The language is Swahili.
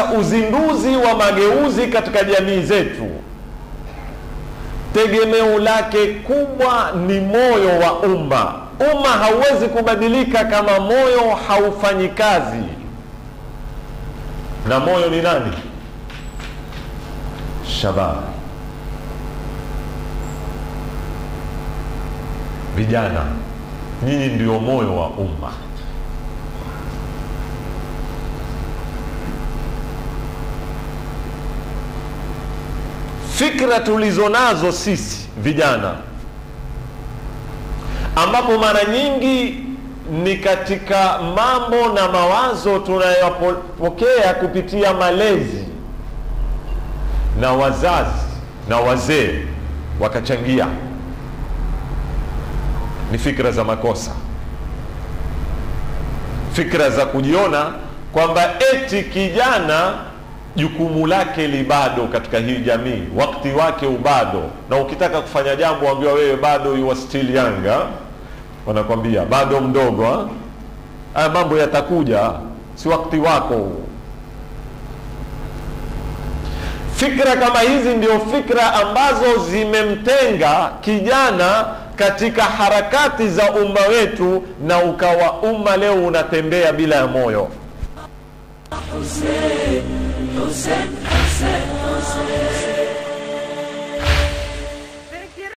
uzinduzi wa mageuzi katika jamii zetu tegemeo lake kubwa ni moyo wa umma umma hauwezi kubadilika kama moyo haufanyi kazi na moyo ni nani shabab vijana nyinyi ndio moyo wa umma fikra tulizo nazo sisi vijana ambapo mara nyingi ni katika mambo na mawazo tunayopokea kupitia malezi na wazazi na wazee wakachangia ni fikra za makosa fikra za kujiona kwamba eti kijana jukumu lake li bado katika hii jamii wakati wake ubado na ukitaka kufanya jambo ambiwa wewe bado you are still young ha? wanakwambia bado mdogo ha? haya mambo yatakuja si wakati wako huu fikra kama hizi ndio fikra ambazo zimemtenga kijana katika harakati za umma wetu na ukawa umma leo unatembea bila ya moyo Hussein, Hussein, Hussein, Hussein.